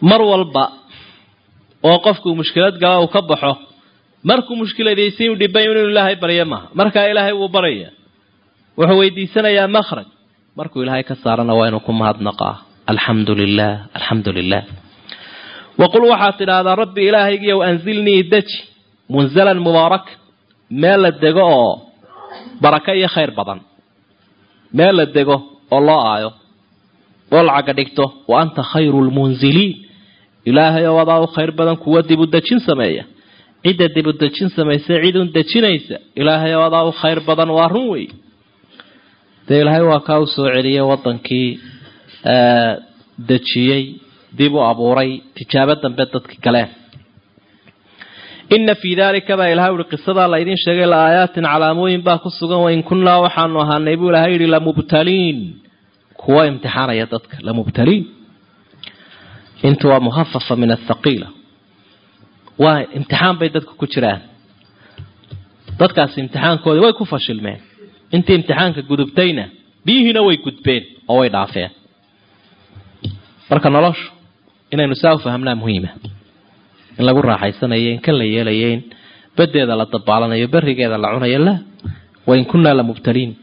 mar walba oo qofku mushkilad gala uu ka baxo markuu mushkiladaysa inuu dhibay inuu ilaahay baryo maaha markaa ilaahay wuu baraya wuxuu weydiisanayaa makhraj markuu ilaahay ka saarana waa inuu ku mahadnaqaa alxamdu lilah alxamdu lilah waqul waxaad tidhaahdaa rabbi ilaahaygiiyow anzilnii deji munzalan mubaarak meel la dego oo baraka iyo khayr badan meel la dego oo loo aayo oo lacaga dhigto wa anta khayru lmunziliin ilaahay oo adaa u khayr badan kuwa dibu dejin sameeya cidda dibu dejin samaysa cidun dejinaysa ilaahay oo adaa u khayr badan waa run wey dee ilaahay waa kaa u soo celiyey wadankii dejiyey dib u abuuray tijaabo dambe dadki galeen ina fii dalika baa ilahay uhi qisadaa la idin sheegay la aayaatin calaamooyin baa ku sugan wain kunnaa waxaanu ahaanay buu ilahay yihi lamubtaliin kuwa imtixaanaya dadka lamubtaliin intu waa muhafafa min athaqiila waa imtixaan bay dadka ku jiraan dadkaasi imtixaankoodii way ku fashilmeen intii imtixaanka gudubtayna biyihiina way gudbeen oo way dhaafeen marka noloshu inaynu saa u fahamnaa muhiima in lagu raaxaysanayo in kan la yeelayo in badeeda la dabaalanayo berigeeda la cunayo la wain kunnaa lamubtaliin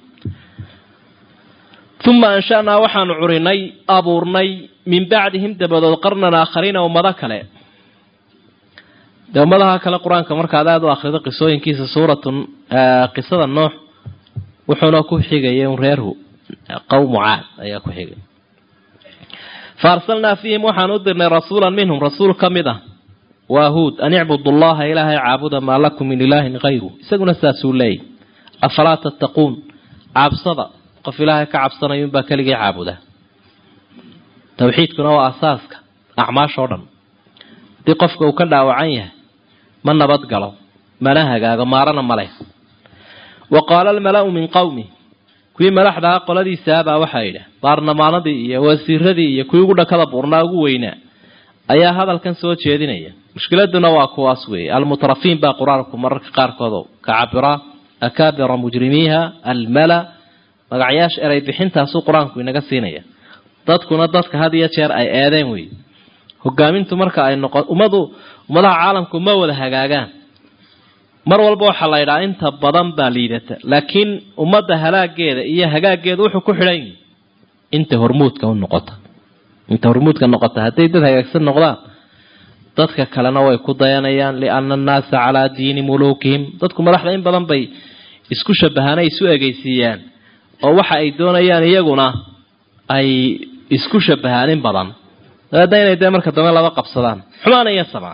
uma anshanaa waxaanu curinay abuurnay min bacdihim dabadood qarnan aakhariina ummado kale dee ummadaha kale qur-aanka markaad aada u akhrido qisooyinkiisa suuratun qisada noox wuxuuna ku xigaya un reerhu qowmu caad ayaa ku xigay fa arsalnaa fiihim waxaan u dirnay rasuulan minhum rasuul ka mid ah waa huud an icbudu llaha ilaahay caabuda maa lakum min ilaahin hayru isaguna saasuu leeyay afalaa tattaquun cabsada qof ilaahay ka cabsanayo unbaa keligii caabuda tawxiidkuna waa asaaska acmaashoo dhan haddii qofka uu ka dhaawacan yahay ma nabad galo mana hagaago maarana ma leh wa qaala almala-u min qowmi kuwii madaxdaha qoladiisaabaa waxaa yidhi baarlamaanadii iyo wasiiradii iyo kuwii ugu dhakada buurnaa ugu weynaa ayaa hadalkan soo jeedinaya mushkiladuna waa kuwaas weeye almutrafiin baa qur-aanku mararka qaarkood ka cabira akaabira mujrimiiha almala magacyaasha eray bixintaasuu qur-aanku inaga siinaya dadkuna dadka had iyo jeer ay eedeen wey hogaamintu marka ay noqo ummadu ummadaha caalamku ma wada hagaagaan mar walba waxaa la ydhaha inta badan baa liidata laakiin ummadda halaageeda iyo hagaageeda wuxuu ku xidhan yihi inta hormuudka u noqota inta hormuudka noqota hadday dad hagaagsan noqdaan dadka kalena way ku dayanayaan liana annaasa calaa diini muluukihim dadku madaxda in badan bay isku shabahaana isu egeysiiyaan oo waxa ay doonayaan iyaguna ay isku shabahaan in badan dabeedna inay dee marka dambe laba qabsadaan xumaana iyo samaan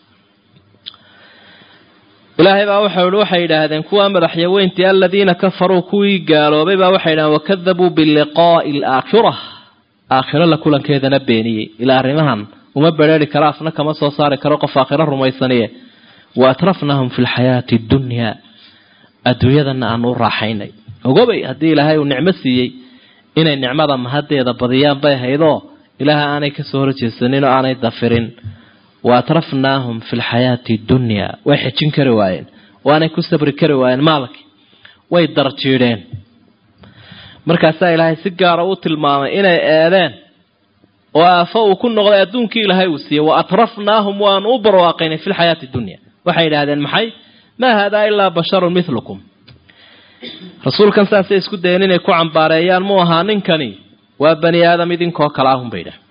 ilaahay baa waxa i waxay yidhaahdeen kuwa madaxyaweyntii aladiina kafaruu kuwii gaaloobay baa waxay yidhahdeen wakadabuu biliqaa'i alaakhira aakhiro la kulankeedana beeniyey ilaa arrimahan uma bereeri karo afna kama soo saari karo qof aakhiro rumaysaniye wa atrafnahum fi lxayaati addunyaa adduunyadana aanu u raaxaynay ogobay haddii ilaahay uu nicmo siiyey inay nicmada mahadeeda badiyaan bay haydoo ilaahay aanay kasoo horjeesanin oo aanay dafirin wa atrafnaahum fi lxayaati dunyaa way xejin kari waayeen waanay ku sabri kari waayeen maalki way darjiidheen markaasaa ilaahay si gaara u tilmaamay inay eedeen oo aafo uu ku noqday adduunkii ilaahay uu siiyey wa atrafnaahum waanu u barwaaqaynay fi lxayaati dunya waxay yidhaahdeen maxay maa haadaa ilaa basharun milukum rasuulkan saasay isku dayeen inay ku cambaareeyaan mu ahaa ninkani waa bani aadam idinkoo kale ahun bay idhaah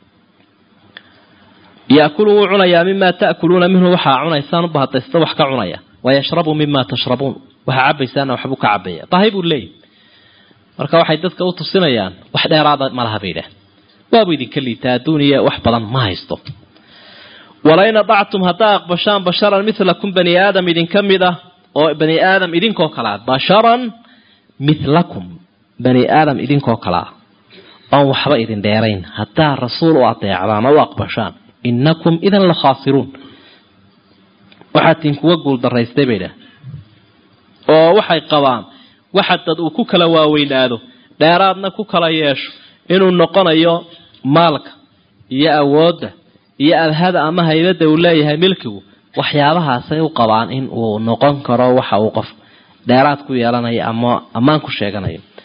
yaakulu wuu cunayaa mimaa ta'kuluuna minhu waxaa cunaysaan ubahadaysta wax ka cunaya wayashrabu mima tashrabuun waxaa cabaysaana waxbuu ka cabaya bahay buu leeyahy marka waxay dadka u tusinayaan wax dheeraada malaha bay idhaah waabuu idinka liitaa adduuniya wax badan ma haysto walain adactum haddaa aqbashaan basharan milakum bani aadam idinka mid ah oo bani aadam idinkoo kale ah basharan milakum bani aadam idinkoo kale ah oon waxba idin dheerayn haddaa rasuul u adeecdaan oo u aqbashaan inakum idan la khaasiruun waxaa tiin kuwa guuldaraystay bay idhaah oo waxay qabaan waxa dad uu ku kala waaweynaado dheeraadna ku kala yeesho inuu noqonayo maalka iyo awoodda iyo abhada ama haybadda uu leeyahay milkigu waxyaabahaasay u qabaan in uu noqon karo waxa uu qof dheeraad ku yeelanayo ama ammaan ku sheeganayo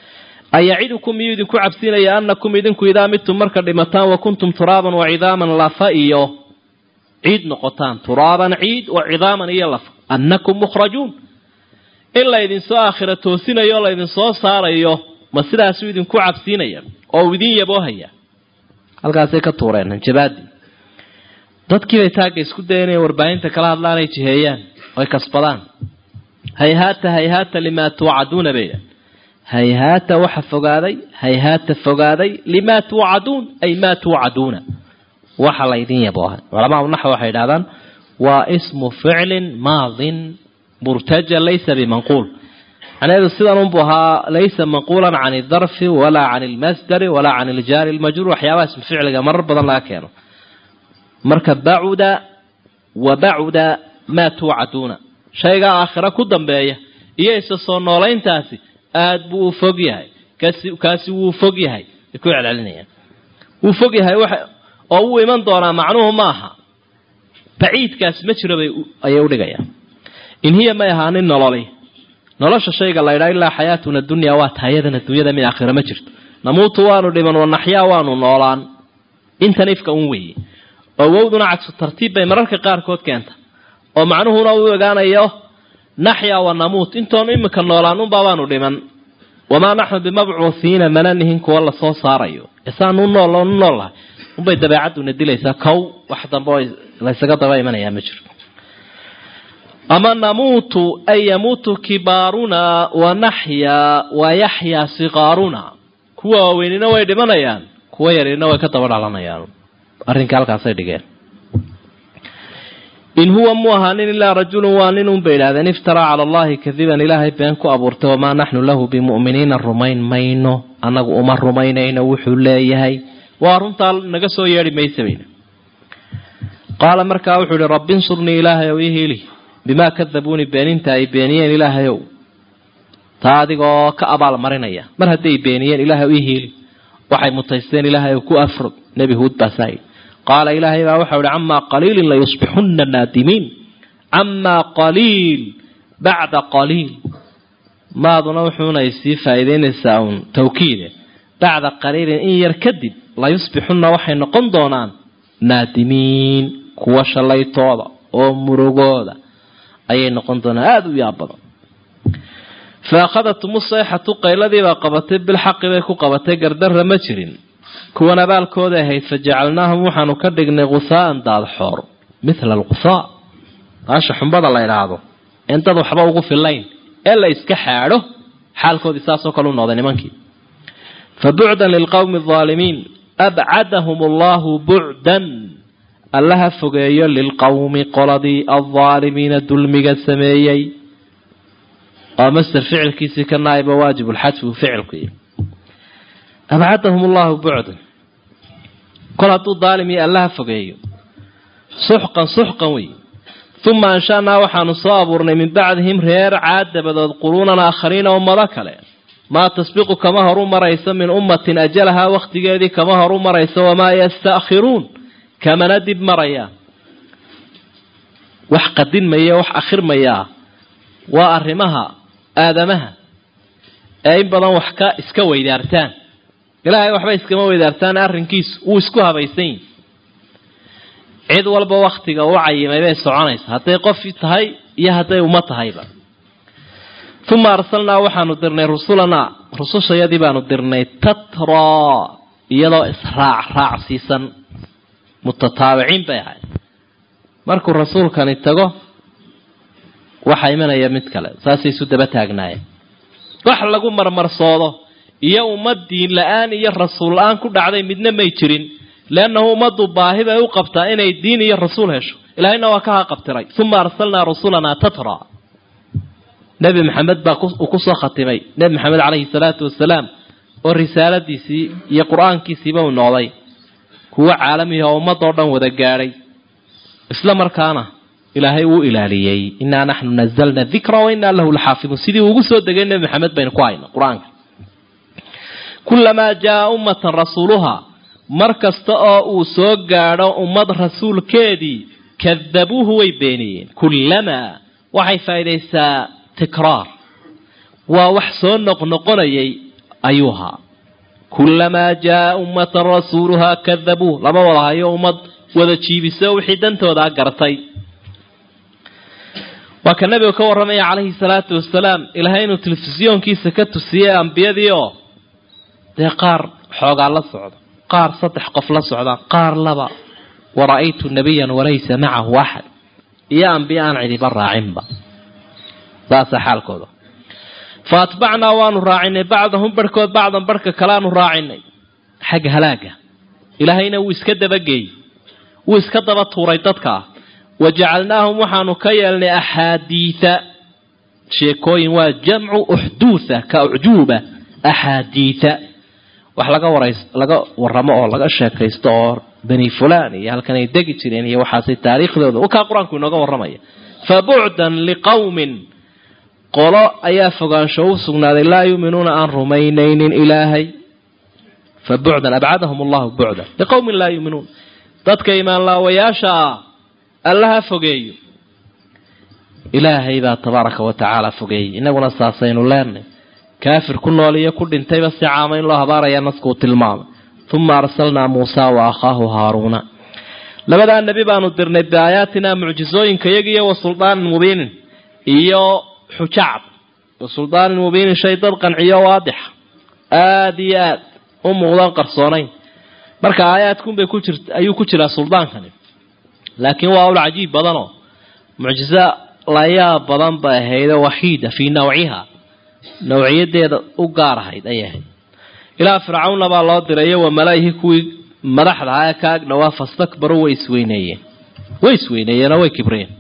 ayacidukum miyuu idinku cabsiinaya anakum idinku idaa midtum marka dhimataan wa kuntum turaaban wa cidaaman lafa iyo ciid noqotaan turaaban ciid wa cidaaman iyo lafa annakum mukhrajuun in laydinsoo aakhira toosinayo o laydinsoo saarayo ma sidaasuu idinku cabsiinaya oo uu idin yaboohaya halkaasay ka tuureen hanjabaadii dadkiibay taagga isku daya inay warbaahinta kala hadlaan ay jiheeyaan oy kasbadaan hayhaata hayhaata limaa tuucaduuna bay hayhaata waxa fogaaday hayhaata fogaaday limaa tuucaduun ay maa tuucaduuna waxa laydin yaboohay culamaa naxw waxay idhahdaan waa ismu ficlin maadin murtaja laysa bimanquul macnaheedu sidan unbu ahaa laysa manquulan can aldarfi walaa can almasdari walaa can aljaari almajruur waxyaabaha ismu ficliga marar badan laga keeno marka bacuda wa bacuda maa tuucaduuna shaygaa aakhira ku dambeeya iyo isa soo noolayntaasi aada buu u fog yahay kaasi kaasi wuu fog yahay ay ku celcelinayaan wuu fog yahay oo wuu iman doonaa macnuhu ma aha baciidkaasi ma jiro bay ayay udhigayaan in hiya may ahaanin nololi nolosha shayga la ydhaa ilaa xayaatuna dunya waa tahayadan adduunyada mid aakhira ma jirto namuutu waanu dhiman wanaxyaa waanu noolaan intan ifka un weeye oo wowduna cagsu tartiib bay mararka qaarkood keenta oo macnuhuna u ogaanayo naxya wa namuut intoonu imika noolaan unbaa baanu dhiman wamaa naxnu bimabcuuhiina mana nihin kuwa lasoo saarayo isaanu nool nu noollahay unbay dabeecaduna dilaysaa kow wax dambe oo laysaga daba imanayaa ma jiro ama namuutu ay yamuutu kibaaruna wa naxyaa wa yaxyaa siqaaruna kuwa waaweynina way dhimanayaan kuwa yarina way ka daba dhalanayaan arrinka halkaasay dhigeen in huwa mu ahaanin ilaa rajulun waa nin un bay idhahdeen iftaraa cala allahi kadiban ilaahay been ku abuurtay wamaa naxnu lahu bimu'miniina rumayn mayno annagu uma rumaynayno wuxuu leeyahay waa runtaa naga soo yeedhi maysa bayna qaala markaa wuxuu ihi rabbi insurnii ilaahay ow ii hiili bimaa kadabuuni beeninta ay beeniyeen ilaahayow taa adigoo ka abaal marinaya mar hadday beeniyeen ilaahay ii hiili waxay mutaysteen ilaahay ku afrog nebi huud baasaa qaala ilaahay baa waxau ihi camaa qaliilin layusbixunna naadimiin camaa qaliil bacda qaliil maaduna wuxuunay sii faa'iideynaysaa uun tawkiide bacda qaliilin in yar kadib layusbixunna waxay noqon doonaan naadimiin kuwa shallaytooda oo murugooda ayay noqon doonaan aada u yaab badan fa akhadatum usayxatu qayladiibaa qabatay bilxaqi bay ku qabatay gardarra ma jirin kuwan abaalkooda ahayd fa jacalnaahum waxaanu ka dhignay khusaa'an daadxoor mithla alkhusaa baasha xumbada la idhaahdo in dad waxba ugu filayn ee la iska xaadho xaalkoodii saasoo kale u noqday nimankii fa bucdan lilqowmi aldaalimiin abcadahum allahu bucdan allaha fogeeyo lilqowmi qoladii aldaalimiina dulmiga sameeyey oo master ficilkiisii ka naaiba waajib lxadfi uu ficilku yihi abcadahum allahu bucdan kol hadduu daalim iyo allaha fogeeyo suxqan suxqan wey uma anshanaa waxaanu soo abuurnay min bacdihim reer caad dabadood quruunan aakhariina ummado kale maa tasbiqu kama horu marayso min ummatin ajalahaa wakhtigeedii kama horu marayso wamaa yasta'khiruun kamana dib marayaan wax qadinmaya wax akhirmayaa waa arrimaha aadamaha ee in badan wax ka iska weydaartaan ilaahay waxba iskama weydaartaan arrinkiisu wuu isku habaysan yihi cid walba waktiga u cayimay bay soconaysa hadday qof tahay iyo hadday uma tahayba uma arsalnaa waxaanu dirnay rusulanaa rusushayadii baanu dirnay tatraa iyadoo israac raacsiisan mutataabiciin bay ahayd markuu rasuulkani tago waxaa imanaya mid kale saasay isu daba taagnaayeen wax lagu marmarsoodo iyo ummad diin la-aan iyo rasuul la-aan ku dhacday midna may jirin leannahu ummaddu baahi bay u qabtaa inay diin iyo rasuul hesho ilaahayna waa ka haqabtiray uma arsalnaa rusulanaa tatra nebi maxamed baa uu kusoo khatimay nebi maxamed caleyhi salaatu wasalaam oo risaaladiisii iyo qur-aankiisiiba uu noqday kuwo caalamihi oo ummadoo dhan wada gaadhay isla markaana ilaahay wuu ilaaliyey innaa naxnu nazalna dikra wa innaa lahu laxaafiduun sidii ugu soo degay nebi maxamed baynu ku hayno qur-aanka kulamaa jaa ummatan rasuuluhaa mar kasta oo uu soo gaadho ummad rasuulkeedii kadabuuhu way beeniyeen kullamaa waxay faa'iidaysaa tikraar waa wax soo noqnoqonayay ayuu ahaa kulamaa jaa ummatan rasuuluhaa kadabuu lama wada hayo ummad wada jiibiso wixii dantoodaa gartay waa ka nabiga ka warramaya calayhi salaatu wasalaam ilaahay inuu telefisyoonkiisa ka tusiyey ambiyadii oo dee qaar xoogaa la socdo qaar saddex qof la socdaan qaar laba wara'aytu nabiyan walaysa macahu axad iyo ambiye aan cidiba raacinba saasaa xaalkooda fa atbacnaa waanu raacinay bacdahum barhkood bacdan barhka kaleaanu raacinay xagga halaaga ilaahayna wuu iska dabageeyey wuu iska daba tuuray dadkaa wa jacalnaahum waxaanu ka yeelnay axaadiida sheekooyin waa jamcu uxduutha ka ucjuuba axaadiida wax laga warays laga waramo oo laga sheekaysto oo bani fulan iyo halkan ay degi jireen iyo waxaasay taariikhdooda wakaa qur-aanku inooga warramaya fa bucdan liqowmin qolo ayaa fogaansho u sugnaaday laa yuuminuuna aan rumaynaynin ilaahay fa bucdan abcadahum allahu bucdan liqowmin laa yuuminuun dadka imaanlaawayaasha ah allaha fogeeyo ilaahay baa tabaaraka wa tacaala fogeeyey inaguna saasaynu leenay kaafir ku nool iyo ku dhintayba si caama in loo habaaraya naskuu tilmaamay uma arsalnaa muusa wa akhaahu haaruuna labadaa nebi baanu dirnay biaayaatinaa mucjizooyinka iyagiiyo wa suldaanin mubiinin iyo xujacad wa suldaanin mubiinin shay dad qanciyo waadixa aada iyo aad u muuqdaan qarsoonayn marka aayaadkunbay ku jir ayuu ku jiraa suldaankani laakiin waa ul cajiib badanoo mucjizo layaab badan bay ahayd waxiida fii nawciha nawciyadeeda u gaar ahayd ayay ahayd ilaa fircawnna baa loo diray wa malaayihi kuwii madaxda ahaa ee ka agdhowaa fastakbaruu way isweyneeyeen way isweyneeyeenoo way kibreen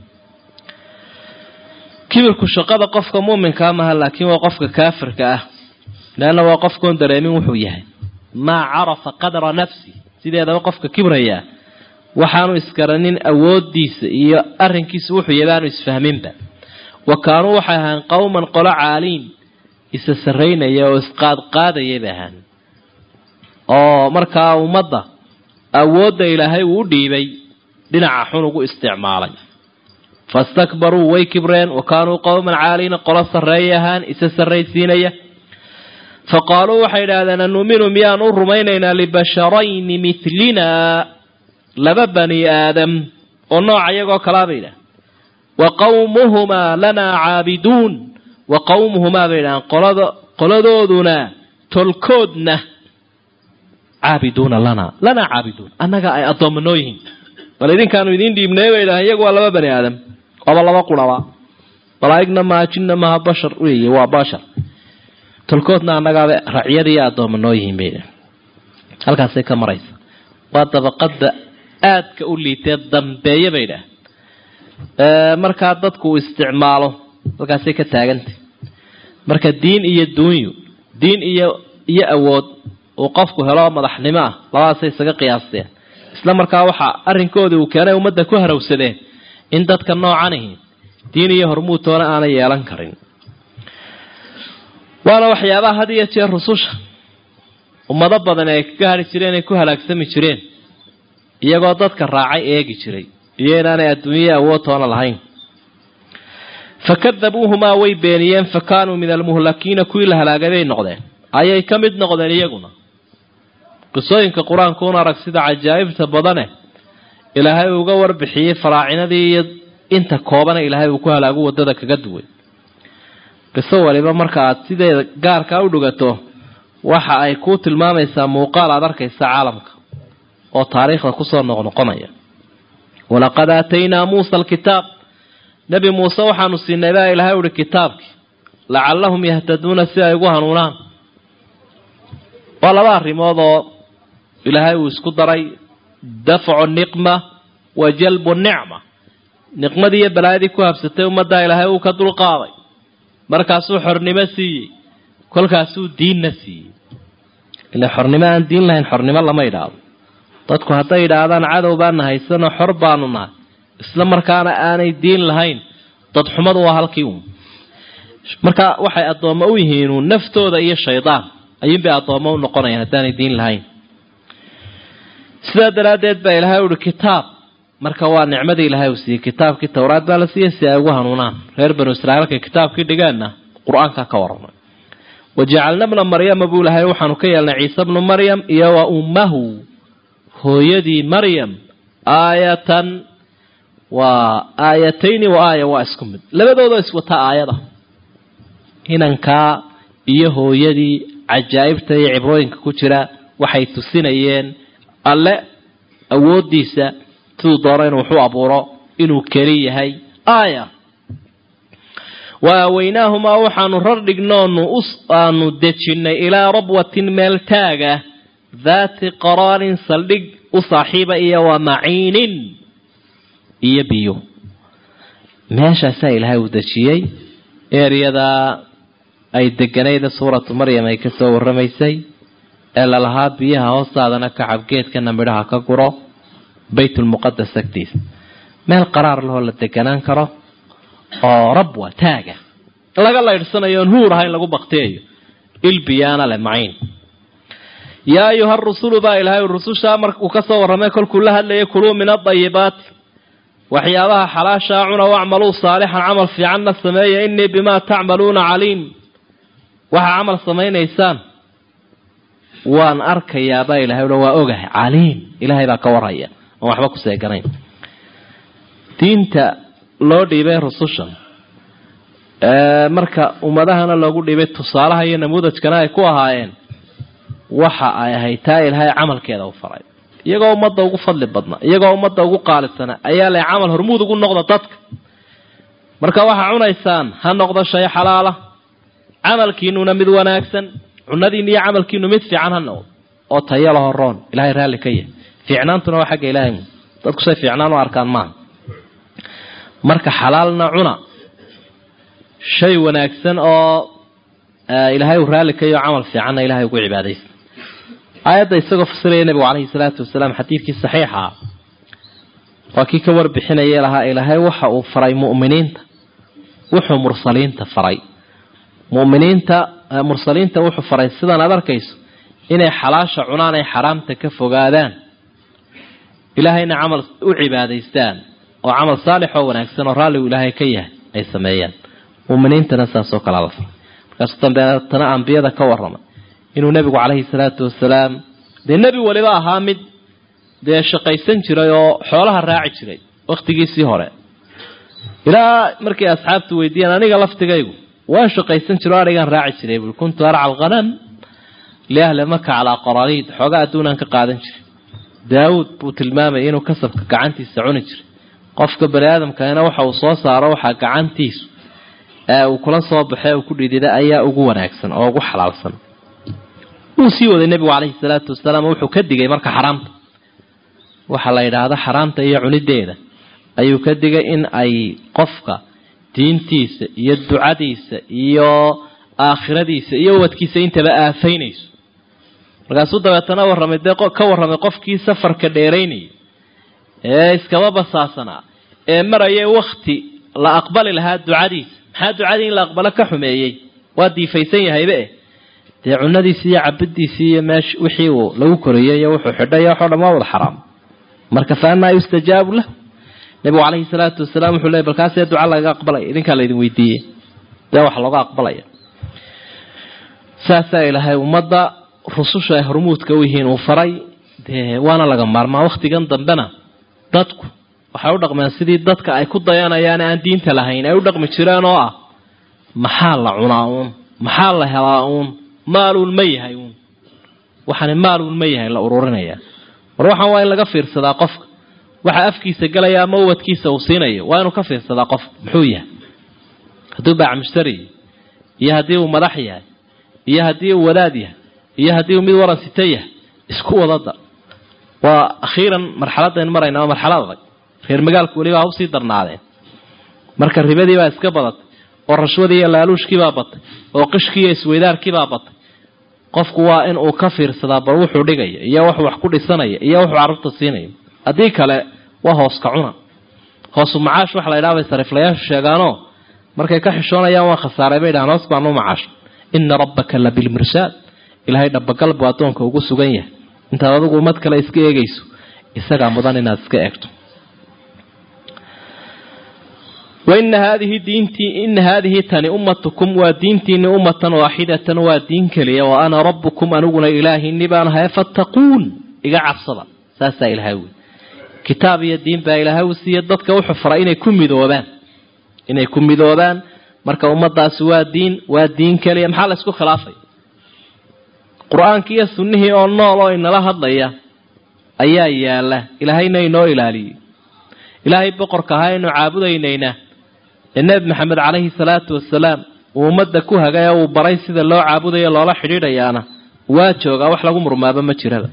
kibirku shaqada qofka muuminkaa maha laakiin waa qofka kaafirka ah leanna waa qofkoon dareemin wuxuu yahay maa carafa qadra nafsi sideedaba qofka kibrayaa waxaanu isgaranin awoodiisa iyo arrinkiisa wuxuu yahay aanu isfahminba wa kaanuu waxay ahaan qowman qolo caaliin isa saraynaya oo isqaadqaadaya bay ahaan oo markaa ummadda awoodda ilaahay uu u dhiibay dhinaca xun ugu isticmaalay fastakbaruu way kibreen wa kaanuu qowman caaliina qolo sarreeyay ahaan isa sarraysiinaya fa qaaluu waxay idhaahdeen anuminu miyaan u rumaynaynaa libasharayni mitlinaa laba bani aadam oo nooca iyagoo kalaa bay idhahan wa qawmuhumaa lanaa caabiduun wa qawmuhumaa bay idhahaan qolada qoladooduna tolkoodna caabiduuna lanaa lanaa caabiduun annaga ay addoommanoo yihiin bal idinkaanu idiin dhiibnay bay idhahan iyagu waa laba bani aadam waaba laba quraba malaa'igna maha jinna maha bashar weeye waa bashar tolkoodna annagaaba racyada iyo addoommanoo yihiin bay idhahan halkaasay ka maraysa waa dabaqada aadka u liitee dambeeye bay idhaah markaa dadku uu isticmaalo halkaasay ka taagantay marka diin iyo duunyu diin iyo iyo awood uu qofku helo madaxnimo ah labadaasay isaga qiyaasteen isla markaa waxaa arrinkoodii uu keenay ummadda ku harawsadeen in dadka noocanihi diin iyo hormuudtoona aanay yeelan karin waana waxyaabaha had iyo jeer rususha ummado badan ay kaga hadhi jireen ay ku halaagsami jireen iyagoo dadka raacay eegi jiray iyo inaanay adduunyaya awoodtoona lahayn fakadabuuhumaa way beeniyeen fa kaanuu min almuhlakiina kuwii la halaagay bay noqdeen ayay ka mid noqdeen iyaguna qisooyinka qur-aankuuna arag sida cajaa'ibta badane ilaahay uga warbixiyey faraacinadii iyo inta koobana ilaahay uu ku halaagu wadada kaga duway qiso waliba marka aad sideeda gaarkaa u dhugato waxa ay kuu tilmaamaysaa muuqaal aad arkaysa caalamka oo taariikhda kusoo noqnoqonaya walaqad aataynaa muusa alkitaab nebi muuse waxaanu siinay baa ilaahay uhi kitaabkii lacallahum yahtaduuna si ay ugu hanuunaan waa laba arrimood oo ilaahay uu isku daray dafcu niqma wa jalbu nicma niqmadii iyo balaayadii ku habsatay ummaddaa ilaahay uu ka dulqaaday markaasuu xornimo siiyey kolkaasuu diinna siiyey ila xornimo aan diin lahayn xornimo lama idhaahdo dadku hadday idhaahdaan cadow baana haysano xor baanu nahay isla markaana aanay diin lahayn dadxumadu waa halkii uun marka waxay addoommo u yihiinuun naftooda iyo shaydaan ayuunbay addoommo u noqonayaan haddaanay diin lahayn sidaa daraaddeed baa ilaahay uhi kitaab marka waa nicmadii ilaahay uu siiyey kitaabkii towraad baa la siiyey si ay ugu hanuunaan reer banu israiil halkay kitaabkii dhigeenna qur-aankaa ka waramay wajacalna bna maryama buu lahay waxaanu ka yeelnay ciise bnu maryam iyo wa ummahu hooyadii maryam aayatan waa aayatayni wa aaya waa isku mid labadoodoo iswata aayada inankaa iyo hooyadii cajaa'ibta iyo cibrooyinka ku jira waxay tusinayeen alle awooddiisa siduu doono inuu waxu abuuro inuu keli yahay aaya wa aaweynaahumaa waxaanu rar dhignoonu aanu dejinnay ilaa rabwatin meel taaga daati qaraarin saldhig u saaxiiba iyo wa maciinin iyo biyo meeshaasaa ilaahay uu dejiyey eeryadaa ay deganayda suuratu maryam ay ka soo warramaysay ee lalahaa biyaha hoostaadana kacabgeedkana midhaha ka guro baytulmuqadas agtiisa meel qaraar lahoo la deganaan karo oo rabwa taaga laga laydhsanayo oon huur ahayn lagu baktiyayo ilbiyaana leh maciin yaa ayuha rusulu baa ilaahay rusushaa markuu ka soo warramay kolkuu la hadlayay kuluu min adayibaati waxyaabaha xalaashaa cuna wacmaluu saalixan camal fiicanna sameeya innii bimaa tacmaluuna caliim waxaa camal samaynaysaan waan arkayaabaa ilahay o waa ogahay caliim ilaahay baa ka warhaya oon waxba ku seeganayn diinta loo dhiibay rusushan marka ummadahana loogu dhiibay tusaalaha iyo namuudajkana ay ku ahaayeen waxa ay ahayd taa ilaahay camalkeeda u faray iyagoo ummadda ugu fadli badna iyagoo ummadda ugu qaalisana ayaa leh camal hormuud ugu noqda dadka marka waxaa cunaysaan ha noqdo shay xalaala camalkiinuna mid wanaagsan cunadiina iyo camalkiinu mid fiican ha noqdo oo tayo laho roon ilahay raalli ka yahay fiicnaantuna waa xagga ilaahay dadku say fiicnaan u arkaan maaha marka xalaalna cuna shay wanaagsan oo ilaahay uu raalli ka yaho camal fiicanna ilahay ugu cibaadaysa aayadda isagoo fasiraya nabigu calayhi salaatu wasalaam xadiidkii saxiixa waa kii ka warbixinaya lahaa ilaahay waxa uu faray mu'miniinta wuxuu mursaliinta faray mu'miniinta mursaliinta wuxuu faray sidan aad arkayso inay xalaasha cunaan ay xaraamta ka fogaadaan ilaahayna camal u cibaadaystaan oo camal saalix oo wanaagsan oo raalligu ilaahay ka yahay ay sameeyaan mu'miniintana saasoo kalea la faray markaasuu dambeetana ambiyada ka warramay inuu nebigu calayhi salaatu wasalaam dee nebi waliba ahaa mid dee shaqaysan jiray oo xoolaha raaci jiray wakhtigiisii hore ilaa markay asxaabtu weydiiyeen aniga laftigaygu waan shaqaysan jiro o adhigaan raaci jiray buui kuntu arca alghanam liahli maka calaa qarariid xoogaa adduunaan ka qaadan jiray daawuud buu tilmaamayay inuu kasabka gacantiisa cuni jiray qofka bani aadamkana waxa uu soo saaro waxaa gacantiisu ee uu kula soo baxee uu ku dhidida ayaa ugu wanaagsan oo ugu xalaalsan wuu sii waday nebigu calayhi salaatu wasalaam wuxuu ka digay marka xaraamta waxaa la yidhaahda xaraamta iyo cunideeda ayuu ka digay in ay qofka diintiisa iyo ducadiisa iyo aakhiradiisa iyo wadkiisa intaba aafaynayso markaasuu dabeetana warramay dee ka warramay qofkii safarka dheeraynayay ee iskaba basaasanaa ee maraya wakti la aqbali lahaa ducadiisa maxaa ducadii in la aqbalo ka xumeeyey waa diifaysan yahayba eh dee cunadiisii iyo cabadiisii iyo meesh wixii uu lagu koriyey iyo wuxuu xidhay waxoo dhan waa wada xaraam marka fa anaa yustajaabu lahu nabigu calayhi salaatu wasalaam wuxuu leey balkaasee duca laga aqbalaya idinkaa laydin weydiiyey dee wax looga aqbalaya saasaa ilaahay ummadda rususha ay hormuudka u yihiin uu faray dee waana laga maarmaa wakhtigan dambena dadku waxay u dhaqmeen sidii dadka ay ku dayanayaan aan diinta lahayn ay u dhaqmi jireen oo ah maxaa la cunaa uun maxaa la helaa uun maaluun ma yahay uun waxaani maaluun ma yahay la ururinaya war waxaan waa in laga fiirsadaa qofka waxa afkiisa galaya ama uwadkiisa uu siinayo waa inuu ka fiirsadaa qofka muxuu yahay hadduu baac mushtari iyo haddii uu madax yahay iyo haddii uu wadaad yahay iyo haddii uu mid waran sita yahay isku wadada waa akhiiran marxaladaynu marayna waa marxalad adag reer magaalku weliba ha usii darnaadeen marka ribadii baa iska badatay oo rashwadii iyo laaluushkiibaa batay oo qishkii iyo isweydaarkiibaa batay qofku waa in uu ka fiirsadaa bal wuxuu dhigaya iyo wuxuu wax ku dhisanaya iyo wuxuu carruurta siinaya haddii kale waa hooska cuna hoosu macaash waxa la ydhaha bay sariiflayaashu sheegaanoo markay ka xishoonayaan waa khasaaray bay dhahaan hoos baanu macaash ina rabbaka la bilmirsaad ilaahay dhabagal buu addoonka ugu sugan yahay intaad adigu ummad kale iska eegayso isagaa mudan inaad iska eegto waina haadihi diintii ina haadihi tani ummatukum waa diintiini ummatan waaxidatan waa diin keliya wa ana rabbukum aniguna ilaahini baan ahay fattaquun iga cabsada saasaa ilahay wy kitaab iyo diin baa ilaahay u siiya dadka wuxuu faray inay ku midoobaan inay ku midoobaan marka ummadaasi waa diin waa diin keliya maxaa la isku khilaafay qur-aankii iyo sunnihii oo nool oo inala hadlaya ayaa yaala ilaahayna inoo ilaaliyey ilaahay boqorka ahaa aynu caabudaynayna ee nebi maxamed calayhi salaatu wasalaam uu ummadda ku hagay ee uu baray sida loo caabudayo loola xidhiidhayaana waa joogaa wax lagu murmaaba ma jiraba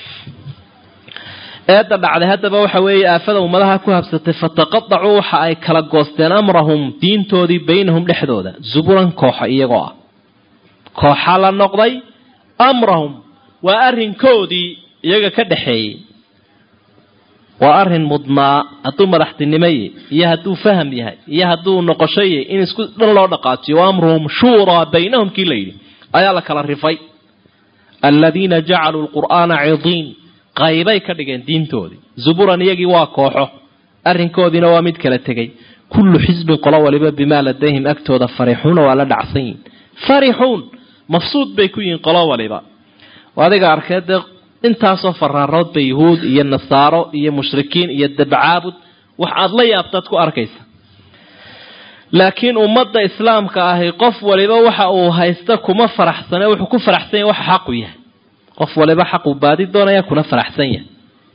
eedda dhacday haddaba waxa weeye aafada ummadaha ku habsatay fataqadacuu waxa ay kala goosteen amrahum diintoodii baynahum dhexdooda zuburan kooxo iyagoo ah kooxa la noqday amrahum waa arrinkoodii iyaga ka dhaxeeyey waa arrin mudnaa hadduu madaxtinimaye iyo hadduu faham yahay iyo hadduu noqoshoye in isku dhan loo dhaqaajiyo wa amruhum shuuraa baynahum kii la yidhi ayaa la kala rifay aladiina jacaluu lqur'aana cidiin qaybay ka dhigeen diintoodii zuburan iyagii waa kooxo arrinkoodiina waa mid kala tegey kullu xisbin qolo waliba bimaa ladayhim agtooda farixuuna waa la dhacsan yihin farixuun mafsuud bay ku yihiin qolo waliba adiga arkee dee intaasoo faraaroodba yuhuud iyo nasaaro iyo mushrikiin iyo dabcaabud wax aada la yaabtaad ku arkaysa laakiin ummadda islaamka ahi qof waliba waxa uu haysta kuma faraxsane wuxuu ku faraxsan yahy waxa xaqu yahay qof waliba xaquu baadi doonaya kuna faraxsan yahay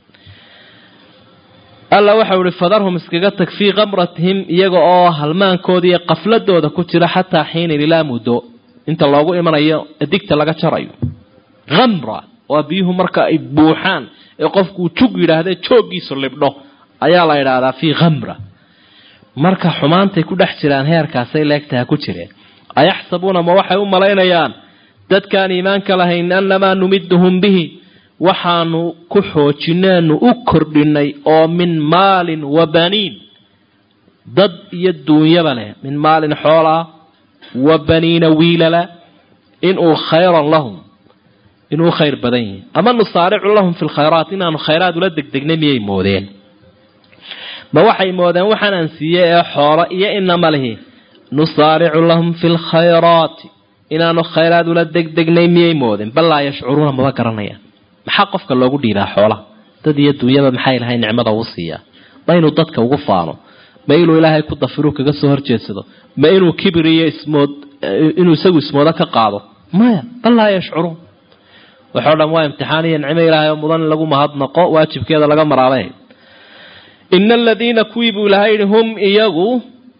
alla waxau ihi fadarhum iskaga tag fii kamratihim iyaga oo halmaankooda iyo qafladooda ku jira xataa xiinin ilaa muddo inta loogu imanayo digta laga jarayo amra waa biyuhu marka ay buuxaan ee qofkuu jug yidhaahde jooggiisu libdho ayaa la idhaahdaa fii khamra marka xumaantay ku dhex jiraan heerkaasay leegtaha ku jireen ayaxsabuuna ma waxay u malaynayaan dadkaan iimaanka lahayn annamaa numiduhum bihi waxaanu ku xoojinaanu u kordhinay oo min maalin wa baniin dad iyo duunyaba leh min maalin xoolaa wa baniina wiilala inuu khayran lahum inuu khayr badan yahi ama nusaaricu lahum fi lkhayraat inaanu khayraad ula degdegnay miyay moodeen ma waxay moodeen waxaanaan siiyey ee xoolo iyo inama lihi nusaaricu lahum fi lkhayraati inaanu khayraad ula degdegnay miyay moodeen bal laa yashcuruuna maba garanayaan maxaa qofka loogu dhiibaa xoolaha dad iyo duunyaba maxay lahay nicmada uu siiyaa ma inuu dadka ugu faano ma inuu ilaahay ku dafiru kaga soo horjeedsado ma inuu kibir iyo ismood inuu isagu ismoodo ka qaado maya bal laa yashcuruun waxoo dhan waa imtixaan iyo nicmo ilaahay oo mudan in lagu mahadnaqo waajibkeeda laga maraabay ina aladiina kuwii buu ilahay yihi hum iyagu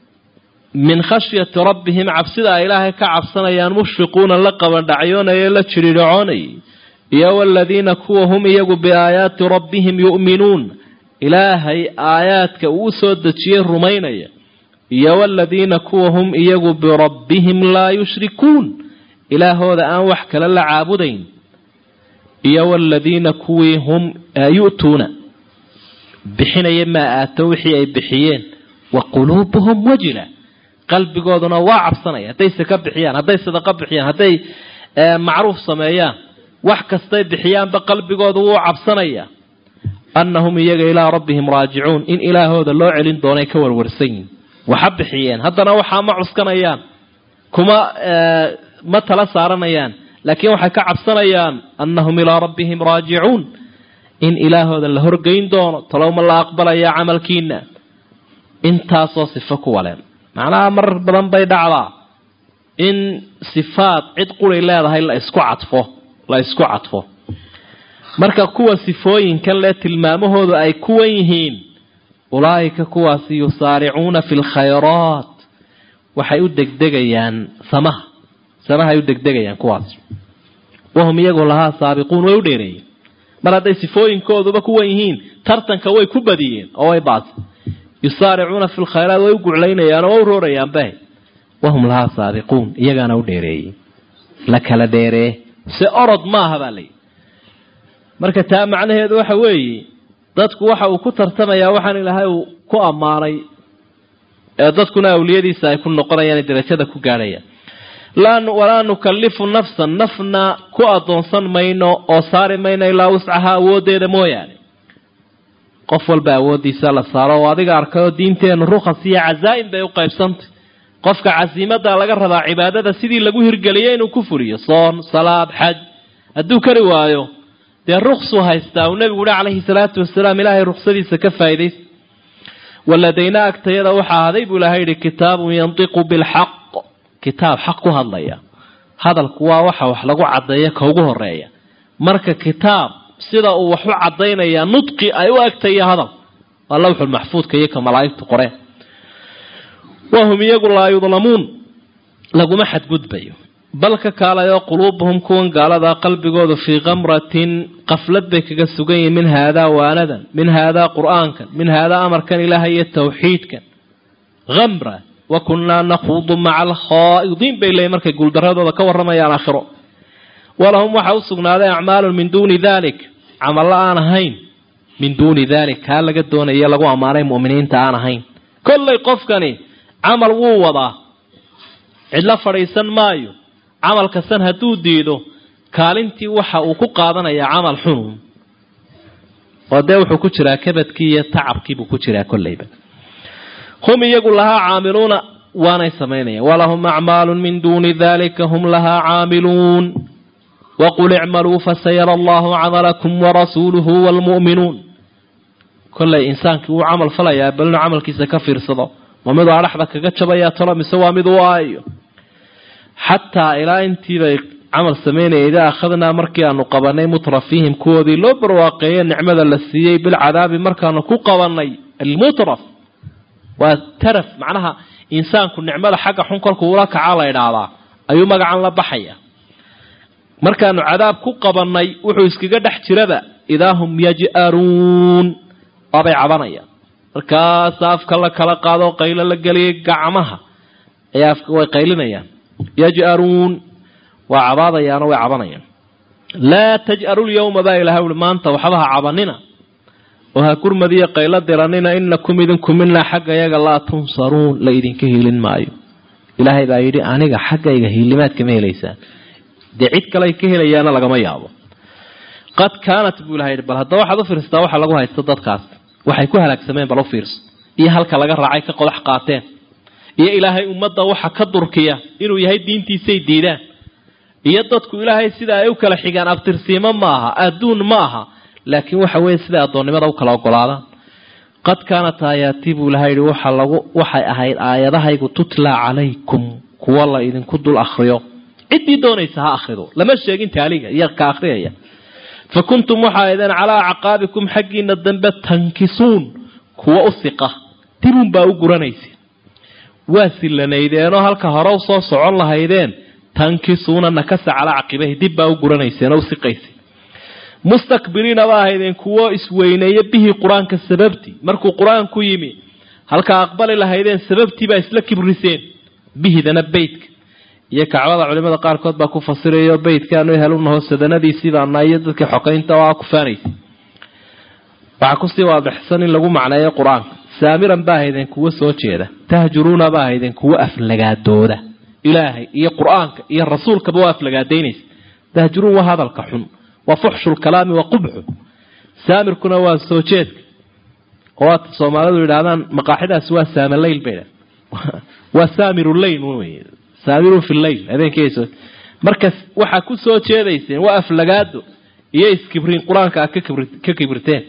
min khashyati rabbihim cabsida ay ilaahay ka cabsanayaan mushfiquuna la qabandhacyoonaya la jiridhacoonayay iyo waladiina kuwa hum iyagu biaayaati rabbihim yu'minuun ilaahay aayaadka uu soo dejiyey rumaynaya iyo waladiina kuwa hum iyagu birabbihim laa yushrikuun ilaahooda aan wax kale la caabudayn iyo waladiina kuwii hum yu'tuuna bixinaya maa aato wixii ay bixiyeen wa quluubuhum wajila qalbigooduna waa cabsanaya hadday saka bixiyaan hadday sadaqa bixiyaan hadday macruuf sameeyaan wax kastay bixiyaanba qalbigoodu wuu cabsanaya annahum iyaga ilaa rabbihim raajicuun in ilaahooda loo celin doonay ka warwarsan yihin waxa bixiyeen haddana waxaa ma cuskanayaan kuma ma tala saaranayaan laakiin waxay ka cabsanayaan annahum ilaa rabbihim raajicuun in ilaahooda la horgeyn doono talowma la aqbalaya camalkiina intaasoo sifo ku waleen macnaha marar badan bay dhacdaa in sifaad cid quray leedahay la isku cadfo la isku cadfo marka kuwa sifooyinkan le tilmaamahoodu ay kuwan yihiin ulaa'ika kuwaasi yusaaricuuna fi lkhayraat waxay u degdegayaan samaha samahay u degdegayaan kuwaas wahum iyagu lahaa saabiquun way u dheereeyeen mar hadday sifooyinkooduba kuwan yihiin tartanka way ku badiyeen oo way baas yusaaricuuna fi lkhayraat way u guclaynayaan oo way u roorayaanbe wahum lahaa saabiquun iyagaana u dheereeyey la kala dheeree se orod maaha baa layihi marka taa macnaheedu waxa weeye dadku waxa uu ku tartamayaa waxaan ilaahay uu ku ammaanay ee dadkuna awliyadiisa ay ku noqonayaan darajada ku gaadhayaan walaa nukallifu nafsan nafna ku adoonsan mayno oo saari mayno ilaa wuscaha awoodeeda mooyaane qof walba awoodiisa la saaro oo adiga arkayoo diinteenu rukhas iyo cazaa'im bay u qaybsantay qofka casiimada laga rabaa cibaadada sidii lagu hirgeliyay inuu ku furiyo soon salaad xaj hadduu kari waayo dee ruksuu haystaa uu nebigu uhi calayhi salaatu wasalaam ilaahay ruksadiisa ka faa'iidaysa waladayna agtayada waxaa ahaday buu ilahay yihi kitaabun yantiqu bilxaq kitaab xaq ku hadlaya hadalku waa waxa wax lagu caddeeya ka ugu horeeya marka kitaab sida uu wax u caddaynaya nudqi ay u egtaya hadal waa lawxulmaxfuudka iyo ka malaa'igtu qoreen wahum iyagu laa yudlamuun laguma xadgudbayo bal ka kaalayoo quluubuhum kuwan gaaladaa qalbigoodu fii kamratin qaflad bay kaga sugan yihin min haadaa waanadan min haadaa qur'aankan min haadaa amarkan ilaahay iyo tawxiidkan amra wa kunnaa nakhuudu maca alkhaa'idiin bay leeyiin markay guuldaradooda ka warramayaan aakhiro walahum waxaa u sugnaaday acmaalun min duuni dalik camallo aan ahayn min duuni dalik kaa laga doonaya lagu ammaanay mu'miniinta aan ahayn kollay qofkani camal wuu wadaa cidlo fadhiisan maayo camal kastan hadduu diido kaalintii waxa uu ku qaadanayaa camal xunun oo dee wuxuu ku jiraa kabadkii iyo tacabkiibuu ku jiraa kollayba hum iyagu lahaa caamiluuna waanay samaynayaan walahum acmaalun min duuni dalika hum lahaa caamiluun waqul icmaluu fasayara allahu camalakum warasuuluhu waalmu'minuun kollay insaankii wuu camal falayaa bal inuu camalkiisa ka fiirsado ma miduu adhaxda kaga jabayaa tolo mise waa mid u aayo xataa ilaa intiibay camal samaynaya idaa akhadnaa markii aanu qabanay mutrafiihim kuwoodii loo barwaaqeeye nicmada la siiyey bilcadaabi markaanu ku qabanay almutraf waa taraf macnaha insaanku nicmada xagga xun kolkuu ula kaca la idhaahdaa ayuu magacan la baxaya markaanu cadaab ku qabanay wuxuu iskaga dhex jiraba idaa hum yaj'aruun waabay cabanayaan markaas afka la kala qaado qaylo la geliyay gacmaha ayaa afka way qaylinayaan yaj'aruun waa cabaadayaano way cabanayaan laa taj'aru lyawma baa ilahay ui maanta waxba ha cabanina oo ha gurmadiyo qaylo diranina inakum idinku minaa xagga yaga laa tunsaruun la idinka hiilin maayo ilaahay baa yidhi aniga xaggayga hiilimaad kama helaysaan dee cid kale ay ka helayaana lagama yaabo qad kaanat buu ilahay yidhi bal haddaba waxaad u fiirsataa waxa lagu haysto dadkaas waxay ku halaagsameen bal u fiirso iyo halka laga raacay ka qodax qaateen iyo ilaahay ummadda waxa ka durkiya inuu yahay diintiisay diidaan iyo dadku ilaahay sida ay u kala xigaan abtirsiimo ma aha adduun ma aha laakiin waxa weeye siday addoonnimada u kala ogolaadaan qad kaanat aayaatii buu ilahay yihi waxa lagu waxay ahayd aayadahaygu tutla calaykum kuwa la idinku dul akhriyo ciddii doonaysa ha akhrido lama sheegin taaliga iyo ka akhriyaya fa kuntum waxaa aydeen calaa acqaabikum xaggiina dambe tankisuun kuwa u siqa dibun baa u guranaysa waa silanaydeenoo halka hore u soo socon lahaydeen tankisuuna nakasa calaa caqibahi dib baa u guranayseen oo u siqaysay mustakbiriina ba ahaydeen kuwo isweyneeya bihii qur-aanka sababtii markuu qur-aanku yimi halka aqbali lahaydeen sababtii baa isla kibriseen bihidana beytka iyo kacbada culimada qaarkood baa ku fasirayo beytkaanu helunaho sadanadiisiibaana iyo dadkii xokaynta oo ku faanaysa waxaa kusii waadixsan in lagu macneeyo qur-aanka saamiran ba ahaydeen kuwo soo jeeda tahjuruuna ba ahaydeen kuwo aflagaadooda ilaahay iyo qur-aanka iyo rasuulkaba waa aflagaadaynaysa tahjuruun waa hadalka xun waa fuxshu lkalaami wa qubxu saamirkuna waa soo jeedka oo waata soomaalidu yidhahdaan maqaaxidaasi waa saamaleyl bay waa samiruleyl wey saamirun fi leyl habeenkiiso marka waxaa ku soo jeedayseen waa aflagaado iyo iskibriin qur-aanka aad ka kibirteen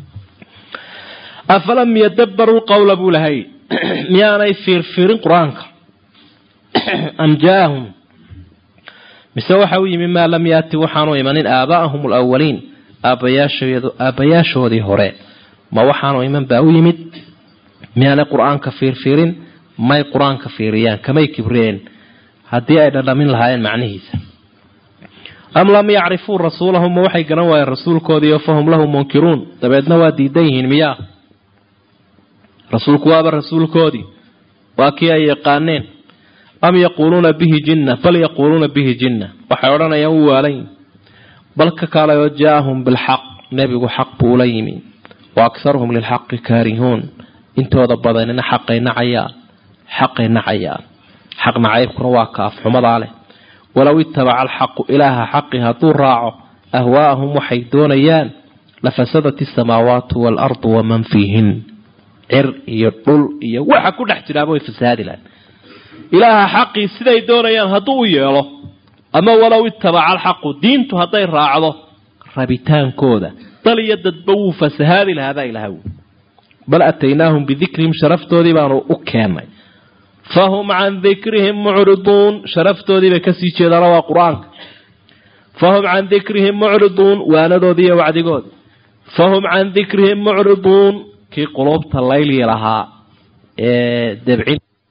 afalam yadabbaruu qawla buu lahay miyaanay fiirfiirin qur-aanka am jaaahum mise waxa u yimi maa lam yaati waxaanu imanin aabaa'ahum alawaliin aabbayaashoodii hore ma waxaanu iman baa u yimid miyaanay qur-aanka fiirfiirin may qur-aanka fiiriyaan kamay kibreen haddii ay dhadhamin lahaayeen macnihiisa am lam yacrifuu rasuulahum ma waxay garan waayeen rasuulkoodiio fahum lahu munkiruun dabeedna waa diidan yihiin miyaa rasuulku waaba rasuulkoodii waa kii ay yaqaaneen am yaquuluuna bihi jinna bal yaquuluuna bihi jinna waxay odhanayaan u waalan bal ka kaalayoo jaaahum bilxaq nebigu xaq buu ula yimi wa akharuhum lilxaqi kaarihuun intooda badanina xaqay nacayaan xaqay nacayaan xaq nacaybkuna waa kaaf xumadaa leh walow itabaca alxaqu ilaaha xaqi hadduu raaco ahwaa'ahum waxay doonayaan lafasadat isamaawaatu waalardu waman fiihin cir iyo dhul iyo waxa ku dhex jiraaba way fasahaadi lahayn ilaaha xaqii siday doonayaan hadduu u yeelo ama walow itabaca alxaqu diintu hadday raacdo rabitaankooda dal iyo dadba wuu fasahaadi lahaabaa ilaha wi bal ataynaahum bidikrihim sharaftoodii baanu u keennay fahum can dikrihim mucriduun sharaftoodii bay kasii jeedaana waa qur-aanka fahum can dikrihim mucriduun waanadoodii iyo wacdigoodi fahum can dikrihim mucriduun kii quluubta layli lahaa ee debcin